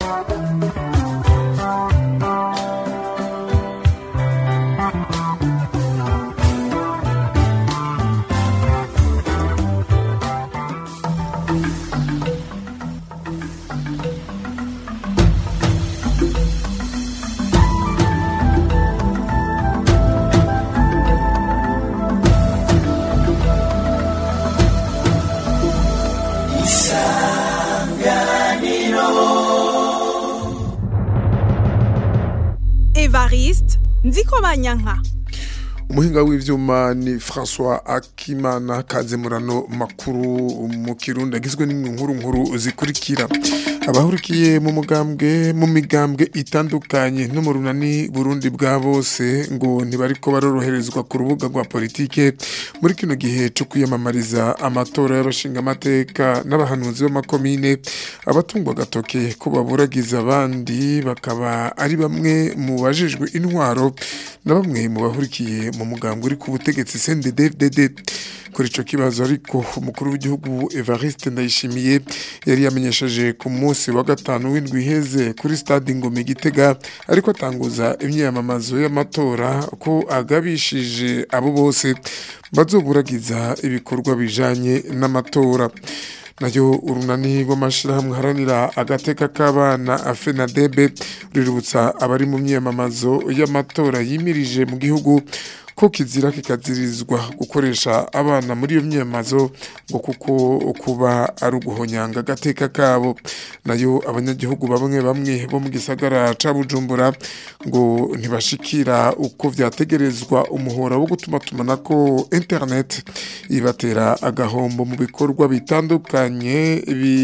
evariste nziko banyanka umuhinga w'ivyuma ni François Akimana kazemurano makuru mu kirundi agizwe n'inkuru nkuru zikurikira abahurikiye mu mugambwe mu migambwe itandukanye no mu runani Burundi bwa bose ngo ntibariko baroroherezwa ku rubuga rwa politike muri kino gihe cyo kwiyamamariza amatora y'abashinga amateka n'abahanuzi b'amakomine abatungwa gatoke ko baburagiza abandi bakaba ari bamwe mu bajejwe intwaro na bamwe mu bahurikiye mu mugambwe uri ku butegetsi CNDD-FDD kuri ico kibazo ariko umukuru w'igihugu Evariste Ndayishimiye yari yamenyesheje ku munsi wa gatanu w'indwi iheze kuri stade Ngome Gitega ariko atanguza imyiyamamazo y'amatora ko agabishije abo bose bazoburagiza ibikorwa bijanye n'amatora nayo urunani rw'amashirahamwe haranira agateka k'abana afenadebe ruributsa abari mu myiyamamazo y'amatora yimirije mu gihugu ko kizira kikazirizwa gukoresha abana muri iyo myiyamazo ngo kuko kuba ari uguhonyanga agateka kabo nayo abanyagihugu bamwe bamwe bo mu gisagara ca Bujumbura ngo ntibashikira uko vyategerezwa umuhora wo gutuma tumanako internet ibatera agahombo mu bikorwa bitandukanye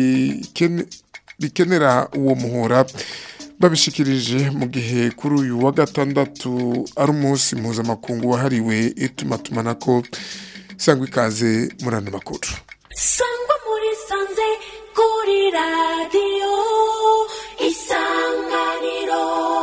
bikene bikenera uwo muhora babishikirije mu gihe kuri uyu wa gatandatu ari umunsi mpuzamakungu wahariwe itumatumanako sangwa ikaze muri ano makuru sangwa muri sanze kuri radiyo isanganiro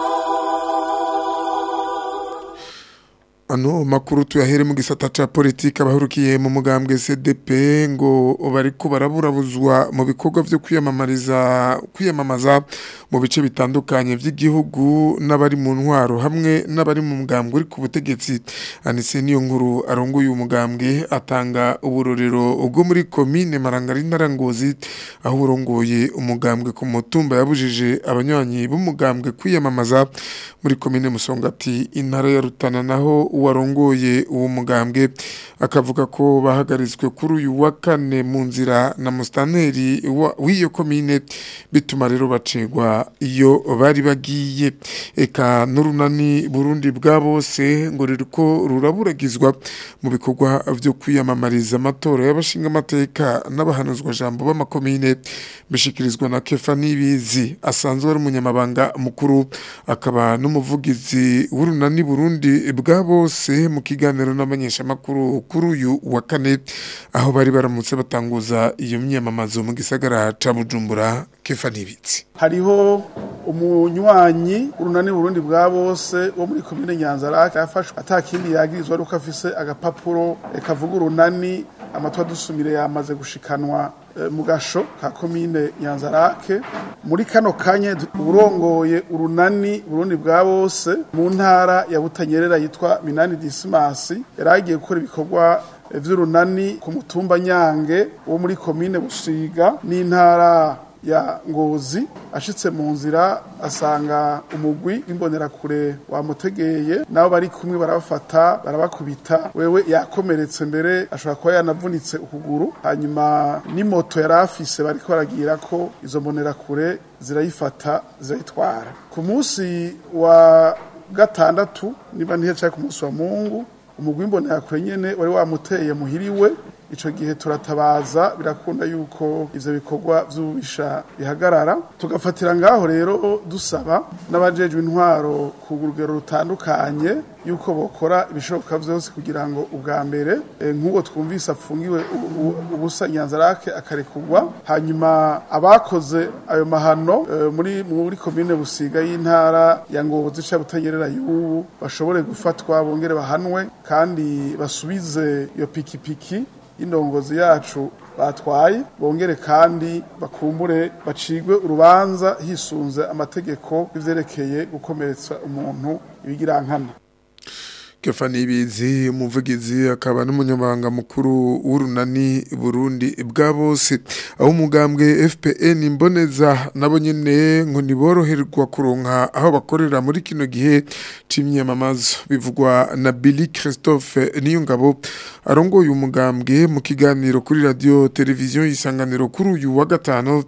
ano makuru tuyahere mu gisata ca politike abahurukiye mu mugambwe CDP ngo bariko baraburabuzwa mu bikorwa vyo kwiyamamariza kwiyamamaza mu bice bitandukanye vy'igihugu n'abari mu ntwaro hamwe n'abari mu mugambwe uri ku butegetsi anise niyo nkuru arongoye umugambwe atanga uburorero ubwo muri komine Marangari Ngozi aho urongoye umugambwe ku mutumba yabujije abanywanyi b'umugambwe kwiyamamaza muri komine Musongati intara ya Rutana naho uwarongoye uwo mugambwe akavuga ko bahagaritswe kuri uyu wa kane mu nzira na mustaneri w'iyo komine bituma rero bacegwa iyo bari bagiye eka n'urunani Burundi bwa bose ngo ririko ruraburagizwa mu bikorwa vyo kwiyamamariza amatora y'abashinga amateka n'abahanuzwa jambo b'amakomine bishikirizwa na Kefa Nibizi asanzwe ari umunyamabanga mukuru akaba n'umuvugizi w'urunani Burundi bwa bose mu kiganiro n'abanyeshamakuru kuri uyu wa kane aho bari baramutse batanguza iyo myamamazo mu gisagara ca Bujumbura Kefa Nibitsi hariho umunywanyi urunani Burundi bwa bose wo muri komine Nyanzarake yafashwe atakindi yagirizwa ari uko afise agapapuro kavuga urunani amatwa dusumire yamaze gushikanwa mu gasho ka komine Nyanzarake muri kano kanye urongoye urunani Burundi bwa bose mu ntara ya Butanyerera yitwa Minani Dismasi yaragiye gukora ibikorwa vy'urunani ku mutumba Nyange wo muri komine Busiga n'intara ya ngozi ashitse mu nzira asanga umugwi w'imbonerakure wamutegeye nabo bari kumwe barabafata barabakubita wewe yakomeretse mbere ashobora kuba yanavunitse ukuguru hanyuma n'imoto yari afise bariko baragira ko izo mbonerakure zirayifata zirayitwara ku munsi wa gatandatu niba ntihecaye ku munsi wa mungu umugwi w'imbonerakure nyene wari wamuteye muhiriwe ico gihe turatabaza birakunda yuko ivyo bikorwa vy'ububisha bihagarara tugafatira ngaho rero dusaba n'abajejwe intwaro ku rugero rutandukanye yuko bokora ibishoboka vyose kugira ngo ubwa mbere nk'uwo twumvise apfungiwe ubusa nyanzarake akarekurwa hanyuma abakoze ayo mahano muri muri komine busiga y'intara ya ngozi ca butanyerera y'ubu bashobore gufatwa bongere bahanwe kandi basubize iyo pikipiki y'indongozi yacu batwaye bongere kandi bakumbure bacigwe urubanza hisunze amategeko y'ivyerekeye gukomeretsa umuntu ibigirankana Kefani Ibizi umuvugizi akaba n'umunyamabanga mukuru w'urunani Burundi bwa bose aho umugambwe FPN imboneza nabo nyene ngo niboroherwa kuronka aho bakorera muri kino gihe c'imyamamazo bivugwa na Billy Christophe Niyongabo arongoye umugambwe mu kiganiro kuri radio televiziyo isanganiro kuri uyu wa gatano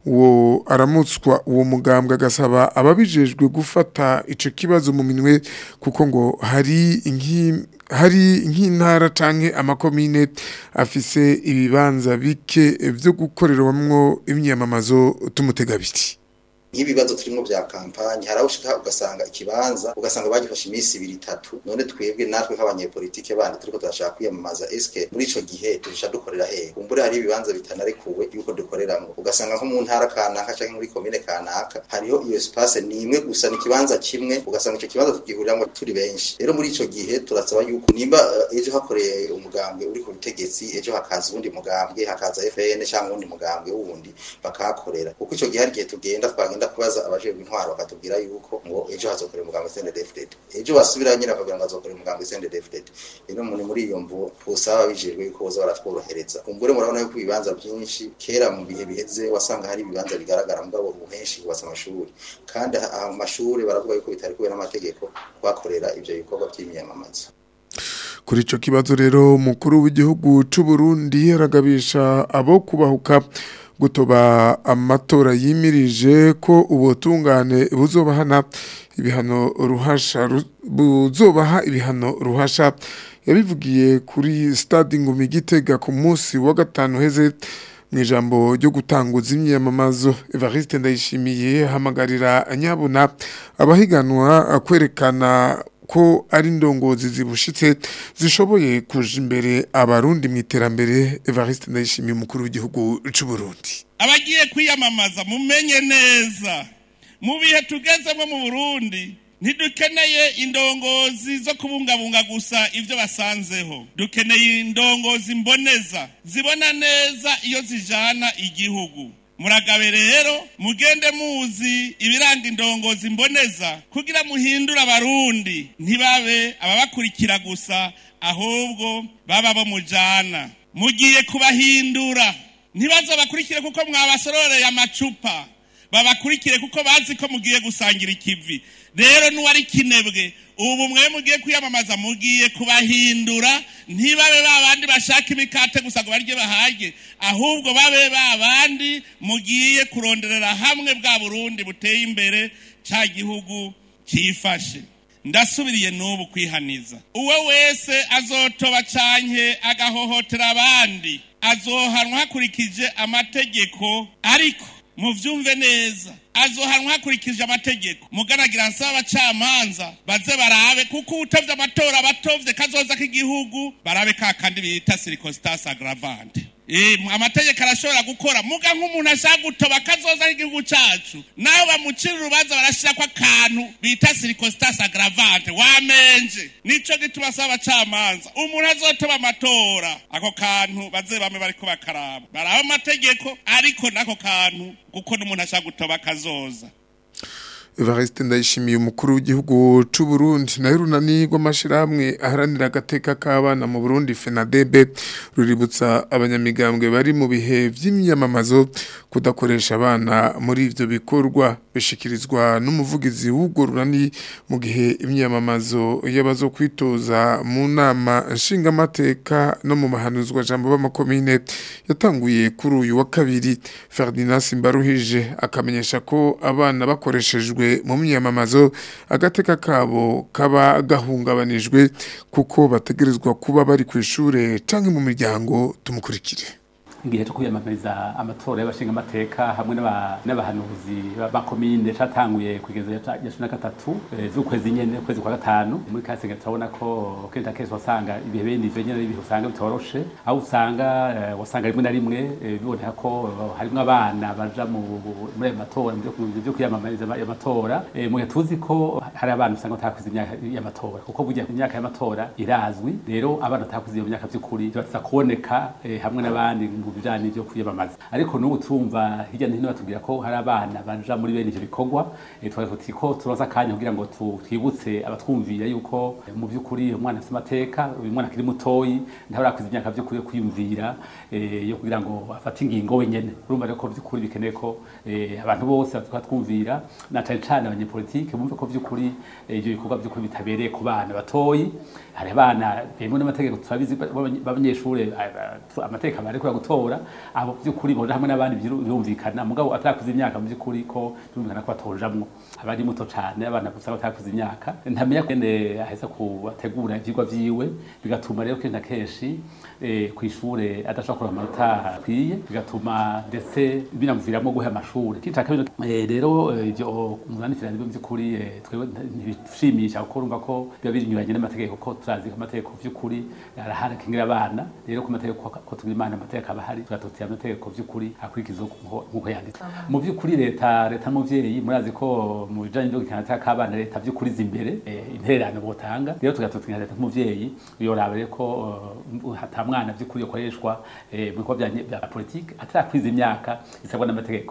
uwo aramutswa uwo mugambwe agasaba ababijejwe gufata ico kibazo mu minwe kuko ngo hari inki hari nk'intara canke amakomine afise ibibanza bike vyo gukorerwamwo imyamamazo tumutega biti nk'ibibazo turimo bya kampanye hari aho ushika ugasanga ikibanza ugasanga bagifashe iminsi ibiri itatu none twebwe natwe nk'abanyepolitike bandi turiko turashaka kwiyamamaza eske muri ico gihe turusha dukorera hehe kumbure hari ibibanza bitanarekuwe yuko dukoreramwo ugasanga nko mu ntara kanaka canke muri komine kanaka hariho iyo espace ni imwe gusa ni ikibanza kimwe ugasanga ico kibanza tugihuriramwo turi benshi rero muri ico gihe turasaba yuko nimba uh, ejo hakoreye umugambwe uri ku butegetsi ejo hakaza uwundi mugambwe hakaza FN cyangwa uwundi mugambwe wundi bakahakorera kuko ico gihe hari igihe tugenda twagenda bagenda kubaza abajejwe intwaro bakatubwira yuko ngo ejo hazokorera umugambi CNDD-FDD ejo basubira nyine bakagira ngo hazokorera umugambi CNDD-FDD rero muri muri iyo mvu twosaba bijejwe yuko boza baratworohereza kumbure murabona yuko ibibanza byinshi kera mu bihe biheze wasanga hari ibibanza bigaragara mugabo ubu henshi hubatse amashuri kandi aha mu mashuri baravuga yuko bitari kubera n'amategeko kuhakorera ivyo bikorwa by'imyamamazo kuri ico kibazo rero umukuru w'igihugu c'u Burundi aragabisha abo kubahuka gutoba amatora yimirije ko ubutungane buzobahana ibihano ruhasha buzobaha ibihano ruhasha yabivugiye kuri stade ngumi gitega ku munsi wa gatanu heze mu ijambo ryo gutanguza imyamamazo Evariste Ndayishimiye hamagarira nyabuna abahiganwa kwerekana ko ari indongozi zibushitse zishoboye kuja imbere abarundi mu iterambere Evariste Ndayishimiye umukuru w'igihugu c'u Burundi abagiye kwiyamamaza mumenye neza mu bihe tugezemo mu Burundi ntidukeneye indongozi zo kubungabunga gusa ibyo basanzeho dukeneye indongozi mboneza zibona neza iyo zijana igihugu muragabe rero mugende muzi ibiranga indongozi mboneza kugira muhindure abarundi ntibabe ababakurikira gusa ahubwo baba bo mujana mugiye kubahindura ntibaze bakurikire kuko mwabasororeye amacupa babakurikire kuko bazi ko mugiye gusangira ikivi rero n'uwari kinebwe ubu mwe mugiye kwiyamamaza mugiye kubahindura ntibabe ba bandi bashaka imikate gusa ngo barye bahage ahubwo babe ba bandi mugiye kuronderera hamwe bwa burundi buteye imbere cya gihugu cyifashe ndasubiriye n'ubu kwihaniza uwo wese azotoba canke agahohotera abandi azohanwa hakurikije amategeko ariko muvyumve neza azohanwa hakurikije amategeko muganagira nsaba abacamanza baze barabe kuko utavye amatora batovye kazoza k'igihugu barabe ka kandi bita circumstance aggravante Eh, amategeko arashobora gukora muga nk'umuntu ashaka gutoba kazoza k'igihugu cacu naho bamucira urubanza barashirako akantu bita circumstance aggravante wamenje nico gituma asaba abacamanza umuntu azotoba amatora ako kantu baze bame bariko bakaraba baraba amategeko ariko n'ako kantu kuko n'umuntu ashaka gutoba kazoza Evariste Ndayishimiye umukuru w'igihugu c'u Burundi nayo runani rw'amashirahamwe aharanira agateka k'abana mu Burundi FENADEB ruributsa abanyamigambwe bari mu bihe vy'imyamamazo kudakoresha abana muri ivyo bikorwa bishikirizwa n'umuvugizi w'ubwo runani mu gihe imyamamazo y'abazo kwitoza mu nama nshingamateka no mu mahanuzwa jambo b'amakomine yatanguye kuri uyu wa kabiri Ferdinand Simbaruhije akamenyesha ko abana bakoreshejwe mu myamamazo agateka kabo kaba gahungabanijwe kuko bategerezwa kuba bari ku ishure canke mu miryango tumukurikire igihe cyo kwiyamamariza amatora y'abashinga amateka hamwe n'abahanuzi b'amakomine catanguye kugeza ya cumi na gatatu z'ukwezi nyene ukwezi kwa gatanu muri kasenga turabona ko kenshi na kenshi wasanga ibihe bene ivyo nyene ibihe usanga bitoroshe aho usanga wasanga rimwe na rimwe biboneka ko harimwo abana baja muri ayo matora vyo kwiyamamariza amatora mu gihe tuzi ko hari abana usanga batakuze imyaka y'amatora kuko burya imyaka y'amatora irazwi rero abana batakuze iyo myaka vy'ukuri bataza kuboneka hamwe n'abandi mu bijanye n'ivyo kwiyamamaza ariko n'ubu turumva hirya no hino batubwira ko hari abana baja muri bene ivyo bikorwa eh, twari tuti ko turoza akanya kugira ngo tu- twibutse abatwumvira yuko eh, mu by'ukuri umwana afite amateka uyu mwana akiri mutoyi ntabarakwiza imyaka by'ukuri yo kwiyumvira eh, yo kugira ngo afate ingingo wenyene urumva rero ko by'ukuri bikeneye ko eh, abantu bose batuka twumvira na cane cane abanyepolitike bumve ko by'ukuri eh, ivyo bikorwa by'ukuri bitabereye ku bana batoyi hari abana bemwe n'amategeko turabizi b'abanye- b'abanyeshure a- a- amategeko bariko gutora abo by'ukuri boja hamwe n'abandi biru- birumvikana mugabo atarakuze imyaka mu by'ukuri ko birumvikana ko batojamwo abari muto cane abana gusa batarakuze imyaka ntamenya kende aheza kubategura ivyigwa vyiwe bigatuma rero kenshi na kenshi eh, kw'ishure adashobora kuronka amanota akwiye bigatuma ndetse binamuviramwo guha amashure kica kabiri eh, rero eh, ivyo umwandikira nibyo by'ukuri eh, twebwe ntibishimisha kuko urumva ko biba binyuranye n'amategeko ko turazi ko amategeko vy'ukuri arahari akingira abana rero ku mategeko ko- ko tugira imana amategeko aba ahari tugatotera amategeko vy'ukuri akurikizwa nkuko nkuko yanditse mu vy'ukuri leta leta n'umuvyeyi murazi ko mu bijanye no gukina amateka k'abana leta vy'ukuri iza imbere eh, intererano botanga rero tugatotera leta nk'umuvyeyi yoraba rero ko eh, hata mwana vy'ukuri yokoreshwa eh, mu bikorwa vya- vya politike atarakwiza imyaka isabwa n'amategeko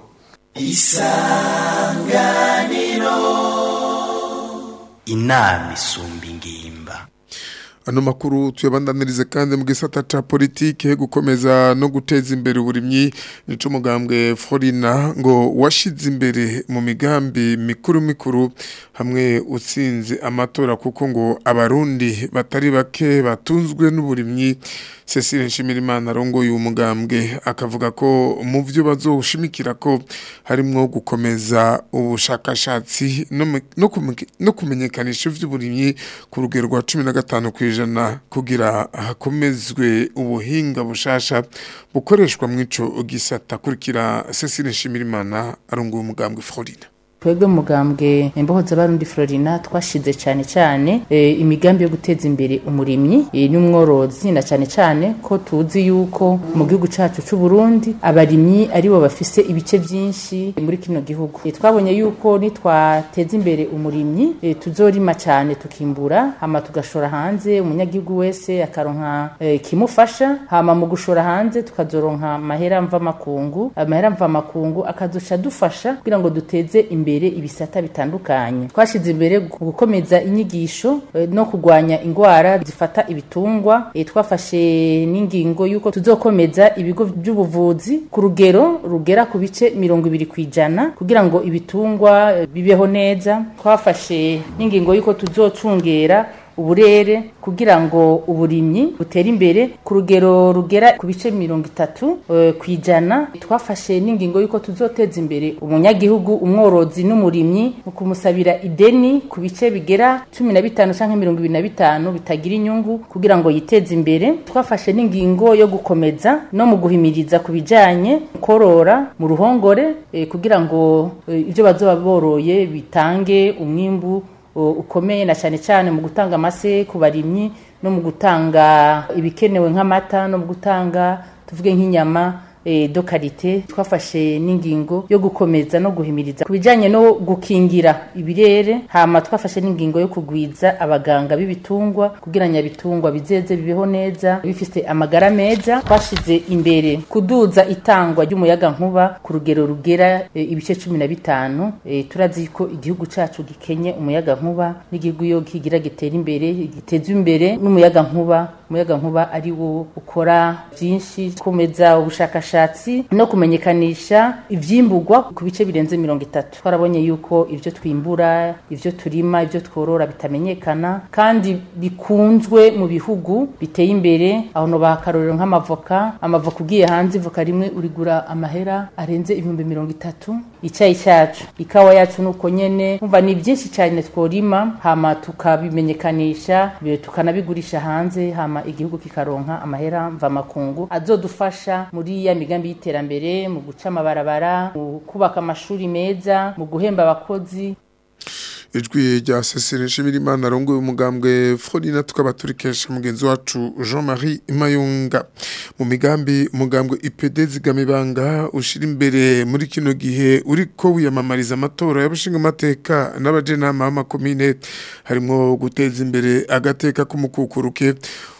inama isumba ingimba ano makuru tuyabandanirize kandi mu gisata ca politike gukomeza no guteza imbere uburimyi nico mugambwe Florina ngo washize imbere mu migambi mikuru mikuru hamwe utsinze amatora kuko ngo abarundi batari bake batunzwe n'uburimyi Cecile Nshimirimana arongoye uyu mugambwe akavuga ko mu byo bazoshimikira ko harimwo gukomeza ubushakashatsi no mu- no kume- no kumenyekanisha ivy'uburimyi ku rugero rwa 15 kwijana kugira hakomezwe ubuhinga bushasha bukoreshwa mw'ico gisata kurikira Cecile Nshimirimana arongoye umugambwe Florina twebwe mugambwe imbohoza barundi Florina twashize cyane cyane e, imigambi yo guteza imbere umurimyi e, n'umworozi na cyane cyane ko tuzi yuko mu gihugu cacu c'u Burundi abarimyi aribo bafise ibice byinshi muri kino gihugu e, twabonye yuko nitwateza imbere umurimyi e, tuzorima cyane tukimbura hama tugashora hanze umunyagihugu wese akaronka e, kimufasha hama mu gushora hanze tukazoronka mahera mva makungu amahera mva makungu akazoca dufasha kugira ngo duteze imbere ibisata bitandukanye twashize imbere gu- gukomeza inyigisho eh, no kurwanya ingwara zifata ibitungwa eh, twafashe n'ingingo yuko tuzokomeza ibigo by'ubuvuzi ku rugero rugera ku bice mirongo ibiri ku ijana kugira ngo ibitungwa eh, bibeho neza twafashe n'ingingo yuko tuzocungera uburere kugira ngo uburimyi butere imbere ku rugero rugera ku bice mirongo itatu eh, ku ijana twafashe n'ingingo y'uko tuzoteza imbere umunyagihugu umworozi n'umurimyi mu kumusabira ideni ku bice bigera cumi na bitanu canke mirongo ibiri na bitanu bitagira inyungu kugira ngo yiteze imbere twafashe n'ingingo yo gukomeza no mu guhimiriza ku bijanye korora mu ruhongore eh, kugira ngo eh, ivyo bazoba boroye bitange umwimbu o- ukomeye na cyane cyane mu gutanga amase ku barimyi no mu gutanga ibikenewe nk'amata no mu gutanga tuvuge nk'inyama eh, do karite twafashe n'ingingo yo gukomeza no guhimiriza ku bijyanye no gukingira ibirere hama twafashe n'ingingo yo kugwiza abaganga b'ibitungwa kugira nyabitungwa bizeze bibeho neza bifite amagara meza twashize imbere kuduza itangwa ry'umuyaga nkuba ku rugero rugera eh, ibice cumi na bitanu eh, turazi ko igihugu cacu gikenye umuyaga nkuba n'igihugu iyo kigira gitera imbere giteza imbere n'umuyaga nkuba umuyaga nkuba ari wo ukora byinshi komeza ubushakashatsi no kumenyekanisha ivyimburwa ku bice birenze mirongo itatu twarabonye yuko ivyo twimbura ivyo turima ivyo tworora bitamenyekana kandi bikunzwe mu bihugu biteye imbere aho no bakarorero nk'amavoka amavoka ugiye hanze ivoka rimwe urigura amahera arenze ibihumbi mirongo itatu icyayi cyacu ikawa yacu nuko nyene umva ni byinshi cyane tworima hama tukabimenyekanisha bi- tukanabigurisha hanze hama igihugu kikaronka amahera mva makungu azodufasha muri ya migambi y'iterambere mu guca amabarabara mu kubaka amashuri meza mu guhemba abakozi ijwi rya Cecile Nshimirimana arongoye umugambwe Florina tukaba turikesha mugenzi wacu Jean-Marie Mayunga mu migambi umugambwe IPD zigamibanga ushira imbere muri kino gihe uriko wiyamamariza amatora y'abashinga amateka n'abajenama b'amakomine harimo guteza imbere agateka k'umukukuruke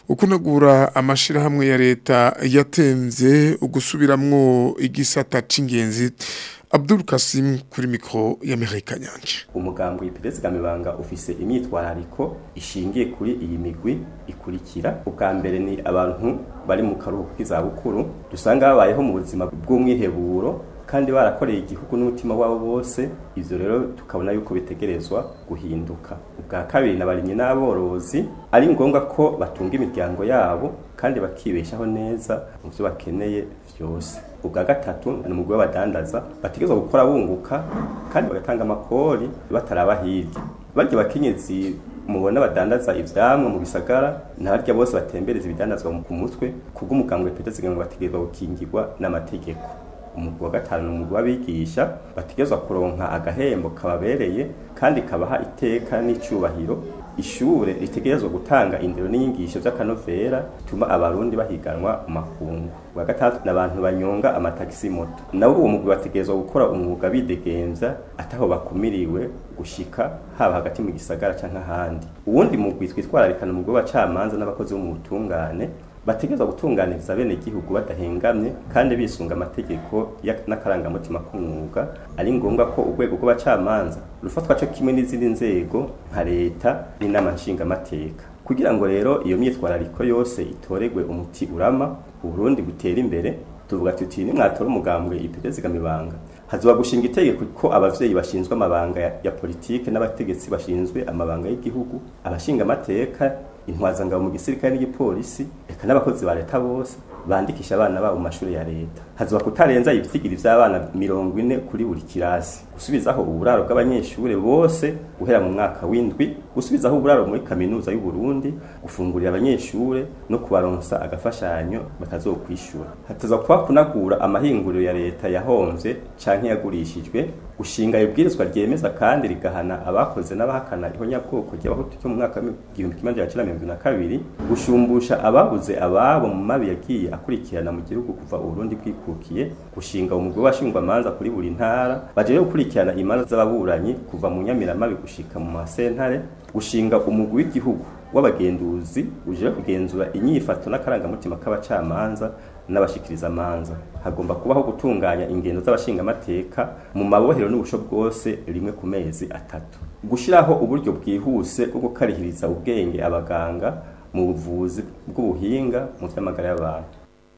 ukunagura amashirahamwe ya leta yatenze ugusubiramwo igisata c'ingenzi Abdul Kasim kuri mikro ya Amerika Nyanje umugambi w'iperezida mibanga ufise imyitwarariko ishingiye kuri iyi migwi ikurikira ubwa mbere ni abantu bari mu karuhuko k'izabukuru dusanga babayeho mu buzima bw'umwiheburo kandi barakoreye igihugu n'umutima wabo bose ivyo rero tukabona yuko bitegerezwa guhinduka ubwa kabiri n'abarimyi n'aborozi ari ngombwa ko batunga imiryango yabo kandi bakibeshaho neza mu byo bakeneye vyose ubwa gatatu ni umugwi w'abadandaza bategerezwa gukora bunguka kandi bagatanga amakori bataraba hirya barya bakenyezi mubona badandaza ivyamwa mu bisagara ntabarya bose batembereza ibidandazwa ku mutwe kubw'umugambwe petezigama bategerezwa gukingirwa n'amategeko umugwi wa gatanu ni umugwi w'abigisha bategerezwa kuronka agahembo kababereye kandi kabaha iteka n'icyubahiro ishure ritegerezwa gutanga indero n'inyigisho vy'akanovera bituma abarundi bahiganwa mu makungu wa gatatu n'abantu banyonga amatagisi moto nabo uwo mugwi bategerezwa gukora umwuga bidegemvya ataho bakumiriwe gushika haba hagati mu gisagara canke ahandi uwundi mugwi twitwararikana umugwi w'abacamanza n'abakozi bo mu butungane bategerezwa gutunganiriza bene igihugu badahengamye kandi bisunga amategeko n'akarangamutima k'umwuga ari ngombwa ko urwego rw'abacamanza rufatwa cyo kimwe n'izindi nzego nka leta n'inama nshingamateka kugira ngo rero iyo myitwarariko yose itoregwe umuti urama uburundi butera imbere tuvuga tuti nimwatora umugambwe iperezida mibanga hazoba gushinga itegeko ko abavyeyi bashinzwe amabanga ya, ya politike n'abategetsi bashinzwe amabanga y'igihugu abashinga amateka intwazangabo mu gisirikare n'igipolisi eka n'abakozi ba leta bose bandikisha abana babo mu mashuri ya leta hazoba kutarenza ibitigiri vy'abana mirongo ine kuri buri kirasi gusubizaho uburaro bw'abanyeshure bose guhera mu mwaka w'indwi gusubizaho uburaro muri kaminuza y'u Burundi gufungurira abanyeshure no kubaronsa agafashanyo batazokwishura hataza kuba kunagura amahinguriro ya leta yahomvye canke yagurishijwe gushinga ibwirizwa ryemeza kandi rigahana abakoze n'abahakana ihonyabwoko ry'abahutu cyo mu mwaka w'igihumbi kimwe magana cyenda mirongo na kabiri gushumbusha ababuze ababo mu mabi yagiye akurikirana mu gihugu kuva uburundi bwikukiye gushinga umugwi w'abashingwamanza kuri buri ntara bajeje gukurikirana imanza z'ababuranyi kuva mu nyamiramabi gushika mu masentare gushinga umugwi w'igihugu w'abagenduzi uje kugenzura inyifato n'akarangamutima k'abacamanza n'abashikiriza amanza hagomba kubaho gutunganya ingendo z'abashingamateka mu mabohero n'ubusho bwose rimwe ku mezi atatu gushiraho uburyo bwihuse bwo gukarihiriza ubwenge abaganga mu buvuzi bw'ubuhinga mu vy'amagara y'abantu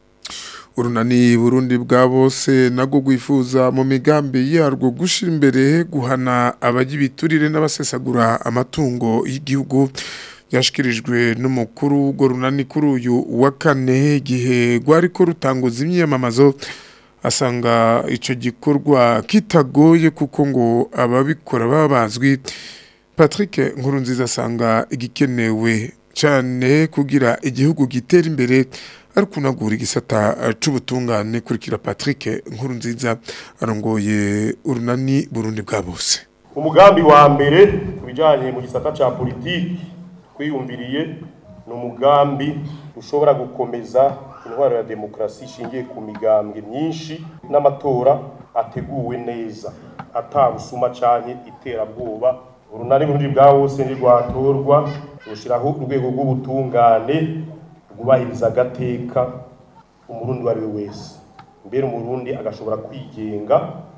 urunani burundi bwa bose nabwo rwifuza mu migambi yarwo gushira imbere guhana abajya ibiturire n'abasesagura amatungo y'igihugu yashikirijwe n'umukuru w'urwo runani kuri uyu wa kane igihe rwari ko rutanguza imyiyamamazo asanga icyo gikorwa kitagoye kuko ngo ababikora baba bazwi patrick nkurunziza asanga igikenewe cyane kugira igihugu gitera imbere ari kunagura igisata c'ubutungane kurikira Patrick nkuru nziza arongoye urunani Burundi bwa bose umugambi wa mbere kubijanye mu gisata ca politiki twiyumviriye ni umugambi ushobora gukomeza intwaro ya demokarasi ishingiye ku migambwe myinshi n'amatora ateguwe neza atabusuma canke iterabwoba urunani Burundi bwa bose ntirwatorwa rushiraho urwego rw'ubutungane rwubahiriza agateka umurundi uwo ari we wese mbere umurundi agashobora kwigenga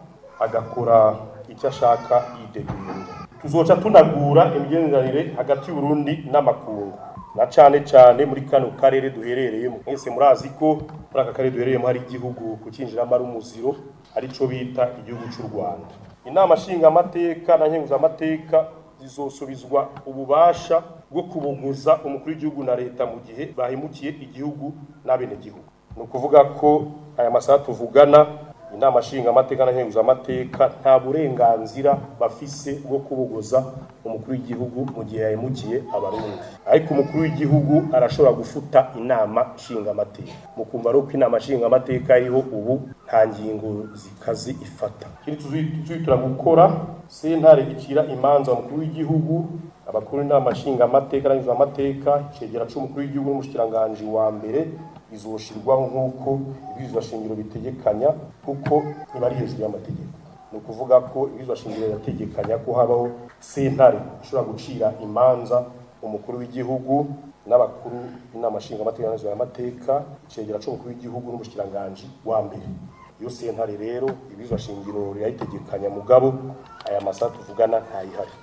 agakora icyo ashaka yidegembya tuzoca tunagura imigenderanire hagati y'uburundi n'amakungu na cane cane muri kano karere duherereyemo mwese murazi ko muri aka karere duherereyemo hari igihugu kucinjiramo ari umuziro arico bita igihugu c'u rwanda inama nshingamateka na nkenguzamateka zizosubizwa ububasha bwo kubuguza umukuru w'igihugu na leta mu gihe bahemukiye igihugu n'abenegihugu ni ukuvuga ko aya masaha tuvugana inama nshingamateka na nkenguzamateka nta burenganzira bafise bwo kubuguza umukuru w'igihugu mu gihe yahemukiye abarundi ariko umukuru w'igihugu arashobora gufuta inama nshingamateka mukumva rero ko inama nshingamateka iriho ubu nta ngingo zikazi ifata ikindi tuzitura gukora sentare icira imanza umukuru w'igihugu abakuru inama nshingamateka n'amateka icegera c'umukuru w'igihugu n'umushikiranganji wa mbere izoshirwaho nk'uko ibwirizwa shingiro bitegekanya kuko iba ari hejuru y'amategeko ni ukuvuga ko ibwirizwa shingiro rirategekanya ko habaho sentare ishobora gucira imanza umukuru w'igihugu n'abakuru b'inama nshingamateka n'amateka icegera c'umukuru w'igihugu n'umushikiranganji wa mbere iyo sentare rero ibizwa shingiro rirayitegekanya mugabo aya masaha tuvugana ntayihari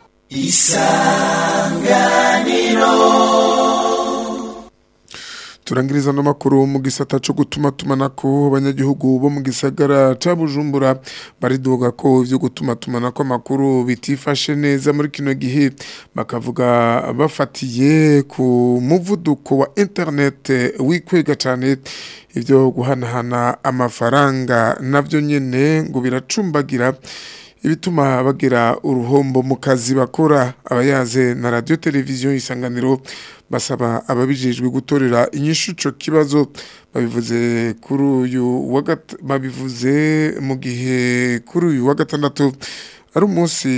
turangiriza n'amakuru mu gisata cyo gutuma tumanako abanyagihugu bo mu gisagara ca Bujumbura baridoga ko ivyo gutuma tumanako amakuru bitifashe neza muri kino gihe bakavuga bafatiye ku muvuduko wa internet wikwega cyane ivyo guhanahana amafaranga navyo nyene ngo biracumbagira ibituma bagira uruhombo mu kazi bakora abayaze na radio televiziyo isanganiro basaba ababijejwe gutorera inyishu ico kibazo babivuze kuri uyu wa gat- babivuze mu gihe kuri uyu wa gatandatu ari umunsi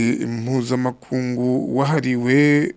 mpuzamakungu wahariwe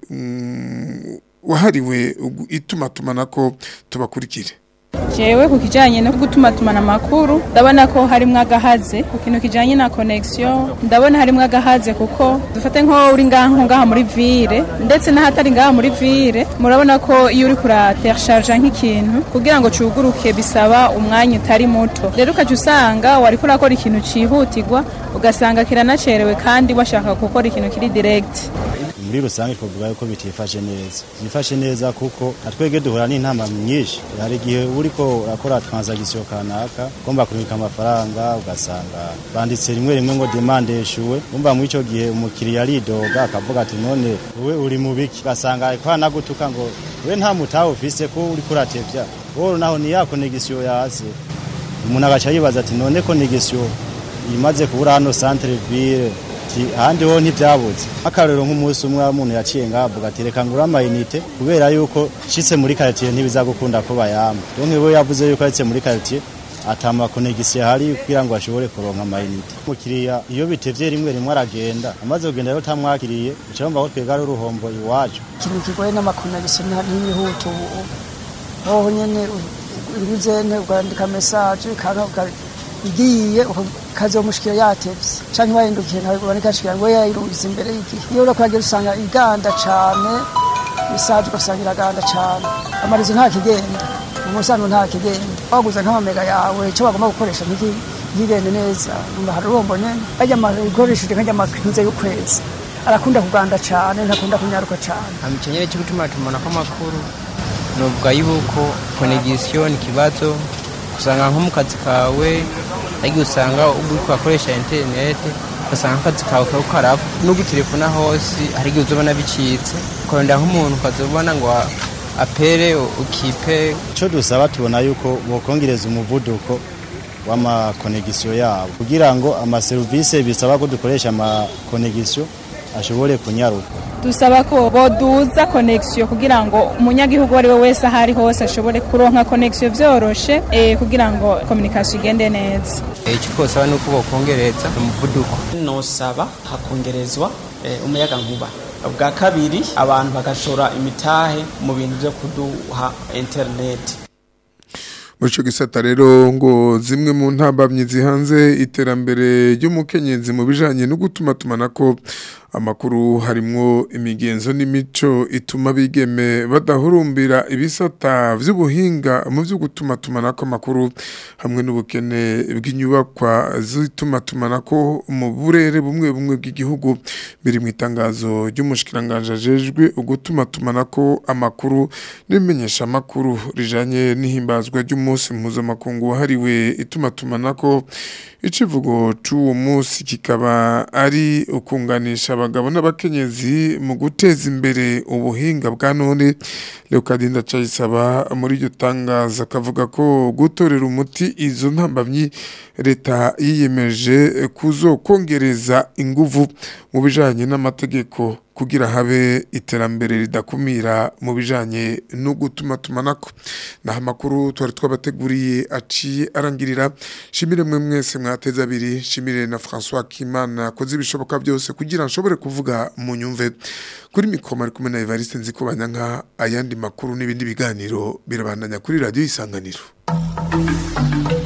mm, wahariwe ugu- itumatumanako tubakurikire jewe ku kijanye no gutuma tumana amakuru ndabona ko harimwo agahaze ku kintu kijanye na connection ndabona harimwo agahaze kuko dufate nko uri ngaha nko ngaha muri ville ndetse n'ahatari ngaha muri ville murabona ko iyo uri kuratercharge nk'ikintu kugira ngo cuguruke bisaba umwanya utari muto rero ukaca usanga wariko urakora ikintu cihutirwa ugasanga kiranacerewe kandi washaka gukora ikintu kiri direct muri rusange twavuga yuko bitifashe neza byifashe neza kuko natwege duhura n'intama nyinshi hari igihe uriko urakora transaction kanaka ugomba kubika amafaranga ugasanga banditse rimwe rimwe ngo demande yeshuwe umva muri ico gihe umukiriya aridoga akavuga ati none wowe uri mu biki ugasanga ariko anagutuka ngo we nta mutahe ufise ko uriko uratevya wowe naho ni ya connection yaze umuntu agaca yibaza ati none connection imaze kubura hano centre ville ati ahandi ho ntibyabuze akarero nk'umunsi umwe umuntu yaciye ngavuga ati reka ngura amayinite kubera yuko nshitse muri quartier ntibizagukunda ko bayamba donc we yavuze yuko yatse muri quartier atama konegisiyo hari kugira ngo ashobore kuronka amayinite umukiriya iyo bitevye rimwe rimwe aragenda amaze kugenda rero utamwakiriye uca wumva ko twebwe ari uruhombo iwacu ikintu kigoye n'amakonegisiyo ntiyihuta ubu hoho nyene uruzene ugandika mesaje kanka igiye ukazomushikira yatevye canke wahindukiye nkawe uboneka ashikira ngo yayirubiza imbere y'igihe iyo uriko uragenda usanga iganda cane mesaje ugasanga iraganda cane amarizo nta kigenda umusanzu nta kigenda waguze nk'amamega yawe ico bagomba gukoresha ntiki ntigende neza umva hari urombo nyene arya ikoresheje nk'arya makinze y'ukwezi arakunda kuganda cane ntakunda kunyaruka cane amicenyere cyo gutuma tumana kw'amakuru novuga yuko konegisiyo ni ikibazo usanga nko mu kazi kawe ariko usanga uri kuhakoresha interineti ugasanga akazi kawe kaba karapfa nubwo telefone hose hari igihe uzobona bicitse ukarondera nk'umuntu ukazobona ngo apere ukipe ico dusaba tubona yuko bokongereza umuvuduko w'amakonegisiyo yabo kugira ngo amaserivisi bisaba ko dukoresha amakonegisiyo ashobore kunyaruka dusaba ko boduza connection kugira ngo umunyagihugu ari we wese ahari hose ashobore kuronka connection vyoroshe eh, kugira ngo communication igende neza icyo twosaba ni uko bokongereza umuvuduko nosaba hakongerezwa eh, umuyaga nkuba bwa kabiri abantu bagashora imitahe mu bintu byo kuduha interineti muri icyo gisata rero ngo zimwe mu ntambamyi zihanze iterambere ry'umukenyezi mu bijyanye no gutuma tumanako amakuru harimwo imigenzo n'imico ituma bigeme badahurumbira ibisata by'ubuhinga mu byo gutuma tumanako amakuru hamwe n'ubukene bw'inyubakwa zituma tumanako mu burere bumwe bumwe bw'igihugu biri mu itangazo ry'umushikiranganje ajejwe ugutuma tumanako amakuru n'imenyesha amakuru rijanye n'ihimbazwa ry'umunsi mpuzamakungu wahariwe ituma tumanako icivugo c'uwo munsi kikaba ari ukunganisha abagabo n'abakenyezi mu guteza imbere ubuhinga bwa none Leokadinda Cayisaba muri iryo tangazo akavuga ko gutorera umuti izo ntambamyi leta yiyemeje kuzokongereza inguvu mu bijanye n'amategeko kugira habe iterambere ridakumira mu bijanye no gutuma tumanako naho amakuru twari twabateguriye aciye arangirira shimire mwe mwese mwateze abiri shimire na François Kimana akoze ibishoboka byose kugira nshobore kuvuga mu nyumve kuri mikoma ari kumwe na Evariste nziko banyanka ayandi makuru n'ibindi biganiro birabandanya kuri radio isanganiro